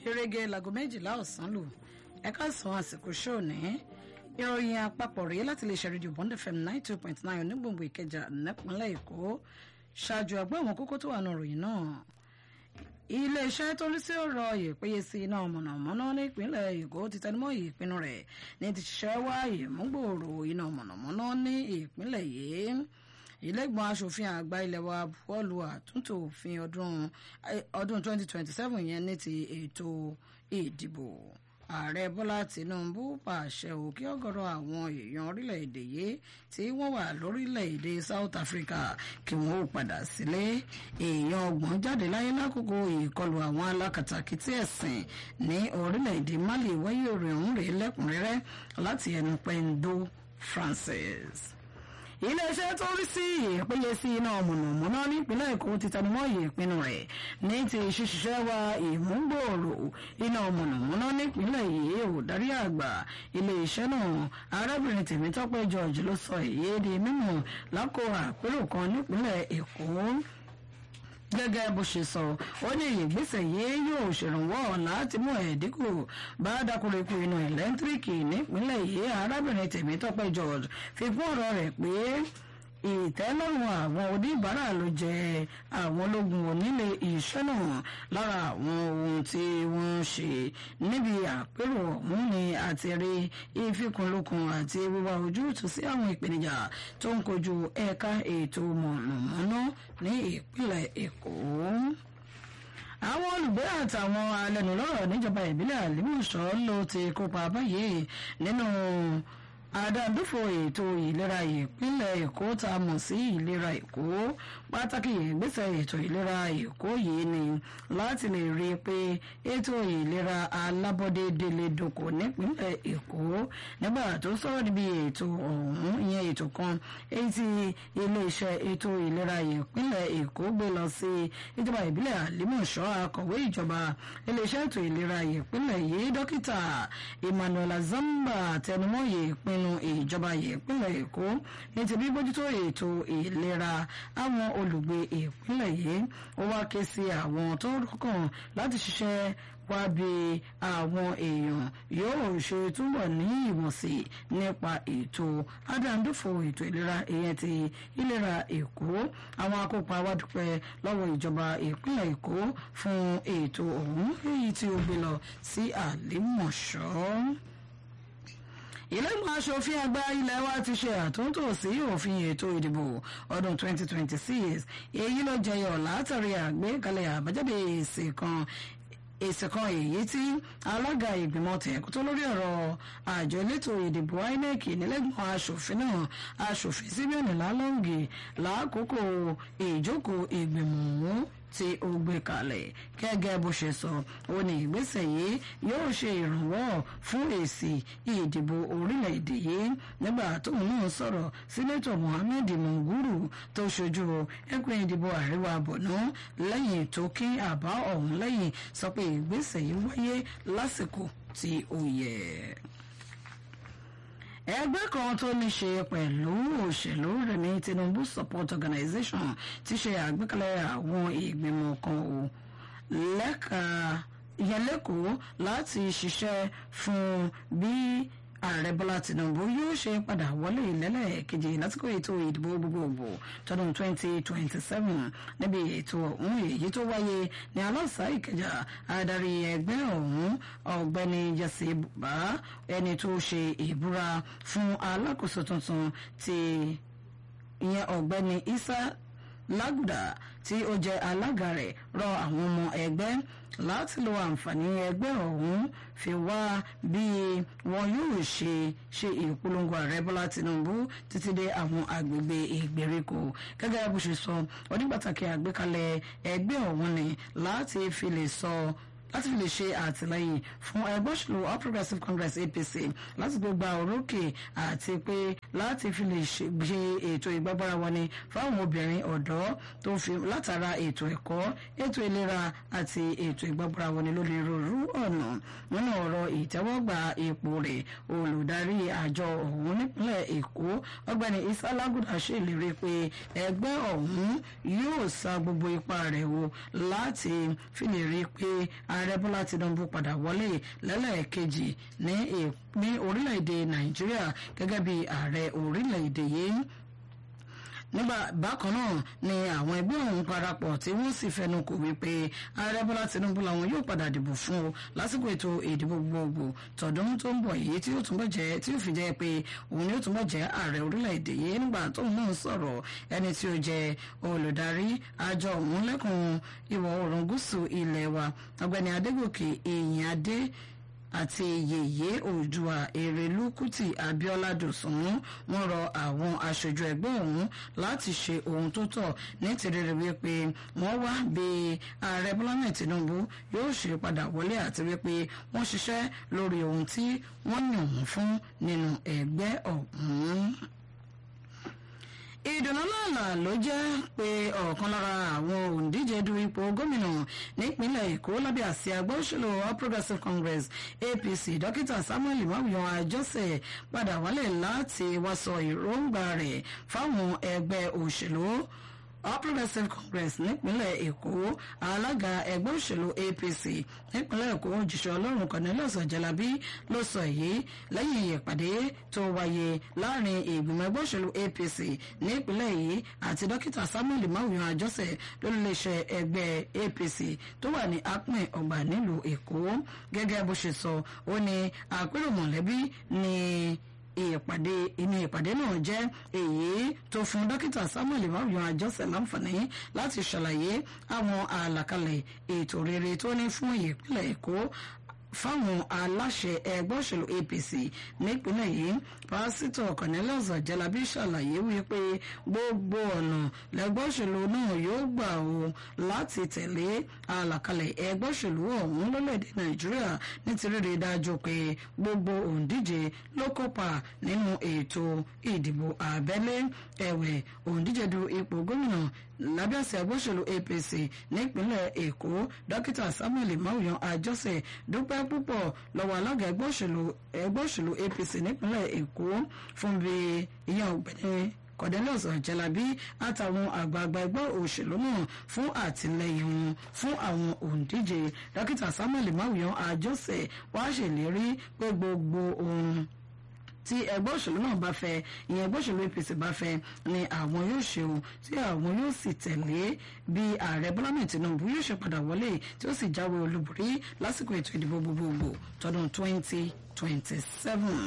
gẹ́gẹ́ láago méjìlá ọ̀sán lù ẹ̀ka sàn àsìkò ṣóò ní ìròyìn àpapọ̀ rèé láti lè ṣe rédíò bond fm nine two point nine onígbòǹgbò ìkẹjà nípínlẹ̀ èkó ṣáájú àgbọ̀ àwọn kókó tó wà nù ròyìn náà iléeṣẹ́ tó ń rí sí ọ̀rọ̀ ìpéye sí iná mọ̀nàmọ́ná nípínlẹ̀ èkó ti tẹnumọ́ ìpinnu rẹ̀ ní ti ṣiṣẹ́ wá ìmúgbòòrò iná mọ̀nàmọ́ná ní ìpínlẹ̀ yìí ìlẹ́gbọ̀n asòfin àgbà ilẹ̀ wa buwọ́lu àtúntò òfin ọdún 2027 yẹn ní ti ètò ìdìbò ààrẹ bọ́lá tìǹbù pàṣẹ ò kí ọ̀gọ̀rọ̀ àwọn èèyàn orílẹ̀-èdè yìí tí wọ́n wà lórílẹ̀-èdè south africa kí wọ́n ó padà sílé èèyàn ọgbọ̀n jáde láyé lákòókò ìkọlù àwọn alákatakítí ẹ̀sìn ní orílẹ̀-èdè mali wáyé orin ọ̀hún rèé lẹ́kùnrẹ́rẹ́ láti ẹnu pẹ́ńdó francis iléeṣẹ́ tó rí sí ìpéye sí iná mọ̀nàmọ́ná nípínlẹ̀ èkó ti tẹnumọ́ ìpinnu rẹ̀ ní ti ṣíṣiṣẹ́ wa ìmúgbòòrò iná mọ̀nàmọ́ná nípínlẹ̀ yìí ò darí àgbà iléeṣẹ́ náà arábìnrin tèmítọ́pẹ́ george ló sọ èyí di mímọ̀ lákò àpérò kan nípínlẹ̀ èkó gẹ́gẹ́ bó ṣe sọ ó ní ìgbésẹ̀ yìí yóò ṣèrànwọ́ láti mú ẹ̀ẹ́dínkù bá dákúrekú inú ẹ̀lẹ́ńtíríkì nípínlẹ̀ yìí arábìnrin tèmítọ́pẹ́ george fi kún ọ̀rọ̀ rẹ̀ pé ìtẹ́lọ́rùn àwọn oníbàárà ló jẹ́ àwọn ológun onílé iṣẹ́ náà lára àwọn ohun tí wọ́n ń ṣe níbi àpérò ọ̀hún ni àti rí ìfikùnlukùn àti wíwá ojútùú sí àwọn ìpèníjà tó ń kojú ẹ̀ka ètò mọ̀nàmọ́ná ní ìpínlẹ̀ èkó àwọn olùgbé àtàwọn alẹ́nulọ́rọ̀ níjọba ìbílẹ̀ àlìmọ̀ṣọ́ ló ti kópa báyìí nínú àdàdúfò ètò ìlera ìpínlẹ̀ èkó tá a mọ̀ sí ìlera èkó pàtàkì ìgbésẹ̀ ètò ìlera èkó yìí ni láti lè rí i pé ètò ìlera alábọ́dé délé dòkò nípínlẹ̀ èkó nígbà tó sọ̀rọ̀ níbi ètò ọ̀hún ìyẹn ètò kan èyí tí iléeṣẹ́ ètò ìlera ìpínlẹ̀ èkó gbé lọ sí ìjọba ìbílẹ̀ àlímọ̀ṣọ́ akọ̀wé ìjọba iléeṣẹ́ ètò ìlera ìpínlẹ̀ yìí dókítà emmanuel azamba tẹnumọ́ ìpinnu nínú ìjọba ìpínlẹ̀ èkó ní ti bí bójútó ètò ìlera àwọn olùgbé ìpínlẹ̀ yìí ó wá ké sí àwọn tó rọ́kàn láti ṣiṣẹ́ wá bí àwọn èèyàn yóò ṣe túbọ̀ ní ìmọ̀sí nípa ètò adàndúfò ètò ìlera ìyẹn ti ìlera èkó àwọn akópa wá dúpẹ́ lọ́wọ́ ìjọba ìpínlẹ̀ èkó fún ètò ọ̀hún èyí tí ó gbé lọ sí àlèmọ̀ṣọ́ ìlẹ́gbọ̀n aṣòfin àgbà ilé wa ti ṣe àtúntò sí òfin ètò ìdìbò ọdún 2026 èyí ló jẹyọ látàrí àgbékalẹ̀ àbájáde èsì kan èsì kan èyí tí alága ìgbìmọ̀ tẹ̀kútó lórí ọ̀rọ̀ àjọ elétò ìdìbò inec nílẹ̀gbọ̀n aṣòfin náà aṣòfin simeon lalongi lákòókò ìjókòó ìgbìmọ̀ ọ̀hún tí ó gbé kalẹ̀ gẹ́gẹ́ bó ṣe sọ ó ní ìgbésẹ̀ yìí yóò ṣe ìrànwọ́ fún èsì ìdìbò orílẹ̀-èdè yìí nígbà tóun náà sọ̀rọ̀ sínétọ̀ mohammed munguru tó ṣojú ẹkùn ìdìbò àríwá borno lẹ́yìn tó kí àbá ọ̀hún lẹ́yìn sọ pé ìgbésẹ̀ yìí wáyé lásìkò tí ó yẹ ẹgbẹ́ kan tó ní ṣe pẹ̀lú òṣèlú rẹ̀mí tinubu support organization ti ṣe àgbékalẹ̀ àwọn ìgbìmọ̀ kan ò lẹ́ka ìyẹn lẹ́kọ̀ọ́ láti ṣiṣẹ́ fún bí ààrẹ bọ́lá tinubu yóò ṣe padà wọlé lẹ́lẹ́kejì lásìkò ètò ìdìbò gbogbogbò tọdún 2027 níbi ètò ọ̀hún èyí tó wáyé ní aláṣà ìkẹjà adarí ẹgbẹ́ ọ̀hún ọ̀gbẹ́ni jesse bá ẹni tó ṣe ìbúra fún alákòóso tuntun ti ìyẹn ọ̀gbẹ́ni isa lágùdà tí ó jẹ́ alága rẹ̀ rọ àwọn ọmọ ẹgbẹ́ láti lo àǹfààní ẹgbẹ́ ọ̀hún fi wá bí wọn yóò ṣe ṣe ìpolongo ààrẹ bọ́lá tinubu títí dé àwọn agbègbè ìgbèríko gẹ́gẹ́ bó ṣe sọ onípàtàkì àgbékalẹ̀ ẹgbẹ́ ọ̀hún ni láti fi lè sọ láti fi lè ṣe àtìlẹyìn fún ẹgbẹ́ òṣèlú all progressives congress apc láti gbé gba orókè àti pé láti fi lè ṣe ètò ìgbàgbára wọn ni fáwọn obìnrin ọ̀dọ́ tó fi látara ètò ẹ̀kọ́ ètò ìlera àti ètò ìgbàgbára wọn ni lórí rorú ọ̀nà nínú ọ̀rọ̀ ìtẹ́wọ́gbà ipò rẹ̀ olùdarí àjọ ọ̀hún nípínlẹ̀ èkó ọgbẹ́ni isa laguda ṣèlérí pé ẹgbẹ́ ọ̀hún yóò sa gbogbo ipá rẹ̀ wò láti fi lè rí i pé a ààrẹ bọ́lá tinubu padà wọlé lẹ́lẹ́ẹ̀kejì ní orílẹ̀-èdè nàìjíríà gẹ́gẹ́ bí ààrẹ orílẹ̀-èdè yìí nígbà bákan náà ni àwọn ẹgbẹ́ ọ̀hún parapọ̀ tí wọ́n sì fẹnu kò wípé ààrẹ bọ́lá tinubu làwọn yóò padà dìbò fún o lásìkò ètò ìdìbò gbogbo tọ̀dún tó ń bọ̀ yìí tí yóò túnbọ̀ jẹ́ tí yóò fi jẹ́ pé òun yóò túnbọ̀ jẹ́ ààrẹ orílẹ̀-èdè yìí nígbà tóun náà sọ̀rọ̀ ẹni tí ó jẹ́ olùdarí àjọ ọ̀hún lẹ́kùn ìwọ̀ oòrùn gúúsù ilẹ̀ wa ọ̀gbẹ́ni adégòkè èèyàn adé àti yèyé oòdùà èrèlú kùtì abiola dòsùn wọn rọ àwọn aṣojú ẹgbẹ́ ọ̀hún láti ṣe ohun tó tọ́ ní tìrẹrẹ wípé wọ́n wá bí ààrẹ bọ́lá mẹ́ẹ̀ tinubu yóò ṣe padà wọlé àti wípé wọ́n ṣiṣẹ́ lórí ohun tí wọ́n yàn wọ́n fún nínú ẹgbẹ́ ọ̀hún ìdùnnú lọ́la ló jẹ́ pé ọ̀kan lára àwọn òǹdíje du ipò gómìnà nípínlẹ̀ èkó lábẹ́ àsíá ẹgbẹ́ òṣèlú all progressives congress apc dókítà samuel imawiyan àjọsẹ̀ padà wálé láti wá sọ èròǹgbà rẹ̀ fáwọn ẹgbẹ́ òṣèlú all progressives congress nípínlẹ̀ èkó alága ẹgbẹ́ òṣèlú apc nípínlẹ̀ èkó òjìṣẹ́ ọlọ́run cornelius ọ̀jẹ̀lábí ló sọ èyí lẹ́yìn ìpàdé tó wáyé láàrin ìgbìmọ̀ ẹgbẹ́ òṣèlú apc nípínlẹ̀ yìí àti dókítà samuel mawuyan àjọsẹ̀ lólùléṣẹ́ ẹgbẹ́ apc tó wà ní apin ọgbà nílùú èkó gẹ́gẹ́ bó ṣe sọ ó ní àpérò mọ̀lẹ́bí ní ìpàdé inú ìpàdé náà jẹ́ èyí tó fún dókítà samuel imamuyan àjọsẹ̀ láǹfààní láti ṣàlàyé àwọn àlàkalẹ̀ ètò rere tó ní fún ìpínlẹ̀ èkó fáwọn aláṣẹ ẹgbẹ́ òṣèlú apc nípínlẹ̀ yìí pásítọ̀ cornelius jalabi ṣàlàyé wípé gbogbo ọ̀nà lẹ́gbẹ́ òṣèlú náà yóò gbà ó láti tẹ̀lé àlàkalẹ̀ ẹgbẹ́ òṣèlú ọ̀hún lólẹ̀dẹ̀ nàìjíríà nítorí rí dájú pé gbogbo òǹdíje ló kópa nínú ètò ìdìbò abẹ́lé ẹ̀wẹ̀ òǹdíje du ipò gómìnà lábẹ́ àṣẹ ẹgbẹ́ òṣèlú apc nípínlẹ̀ èkó dókítà samuel mawuyan àjọsẹ̀ dúpẹ́ púpọ̀ lọ́wọ́ alága ẹgbẹ́ òṣèlú ẹgbẹ́ òṣèlú apc nípínlẹ̀ èkó fún bí ìyẹn ọ̀gbẹ́ni cornelius ọ̀jẹ̀lábí àtàwọn àgbààgbà ẹgbẹ́ òṣèlú náà fún àtìlẹyìn wọn fún àwọn òǹdíje dókítà samuel mawuyan àjọsẹ̀ wàá ṣèlérí pé gbogbo ohun tí ẹgbẹ́ òṣèlú náà bá fẹ́ ìyẹn ẹgbẹ́ òṣèlú apc bá fẹ́ ni àwọn yóò ṣe o tí àwọn yóò sì tẹ̀lé bí ààrẹ bọ́lá mẹ́ẹ̀ tinubu yóò ṣe padà wọlé tí ó sì jáwé olúborí lásìkò ètò ìdìbò gbogbogbò tọdún twenty twenty seven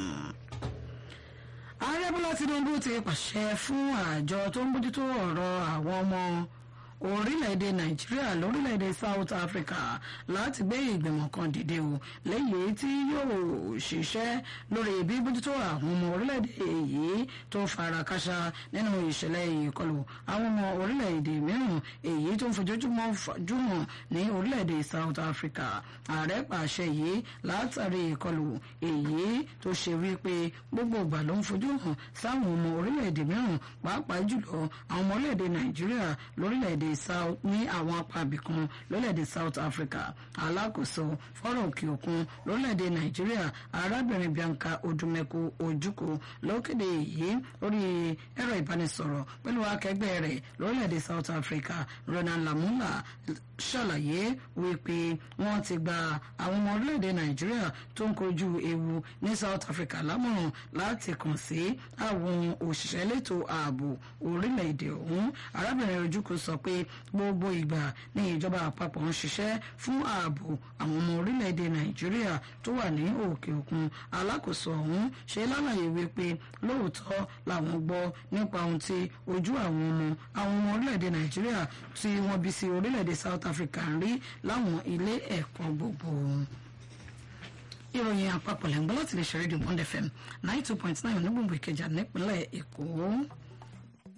ààrẹ bọ́lá tinubu ti pàṣẹ fún àjọ tó ń bójútó ọ̀rọ̀ àwọn ọmọ orílẹ̀-èdè nàìjíríà lórílẹ̀-èdè south africa láti gbé ìgbìmọ̀ kan dìde o lẹ́yìn tí yóò ṣiṣẹ́ lórí bí bójútó àwọn ọmọ orílẹ̀-èdè yìí tó fara káṣá nínú ìṣẹ̀lẹ̀ ìkọlù àwọn ọmọ orílẹ̀-èdè mìíràn èyí tó ń fojoojúmọ́ fajúmọ̀ ní orílẹ̀-èdè south africa ààrẹ pàṣẹ yìí látàrí ìkọlù èyí tó ṣe wípé gbogbo ìgbà ló ń fojú hàn sáwọn ọmọ orílẹ̀-èdè mìíràn pàápàá jùlọ àwọn ọmọ orílẹ̀-èdè nàìjíríà lórílẹ̀-èdè south ní àwọn apá ibìkan lórílẹ̀‐èdè south africa alákòóso fọ́rọ̀ òkè òkun lórílẹ̀‐èdè nàìjíríà arábìnrin bianca odumeko ojukwu ló kéde èyí lórí ẹ̀rọ ìbánisọ̀rọ̀ pẹ̀lú akẹgbẹ́ rẹ̀ lórílẹ̀‐èdè south africa ronan lamula ṣàlàyé wípé wọ́n ti gba àwọn ọmọ orílẹ̀‐èdè nàìjíríà tó ń kojú ewu ní south africa lámọ̀ràn láti kàn sí àwọn òṣìṣẹ́ elétò ààbò orílẹ̀‐èdè ọ̀hún arábìnrin ojukwu sọ pé gbogbo ìgbà ní ìjọba àpapọ̀ ń ṣiṣẹ́ fún ààbò àwọn ọmọ orílẹ̀‐èdè nàìjíríà tó wà ní òkè òkun alákòóso ọ̀hún ṣe lálàyé wípé lóòótọ́ làwọn gbọ́ nípa ohun tí ojú àwọn ọmọ àwọn ọmọ orílẹ̀‐èdè nàìjíríà tí wọ́n bí sí orílẹ̀‐èdè south africa ń rí láwọn ilé ẹ̀kọ́ gbogbo ìròyìn àpapọ̀ lẹ́ngbọ́n láti lè ṣe rédíò bond fm ninety two point nine onígbòǹgbò ìkẹjà nípínlẹ̀ èkó.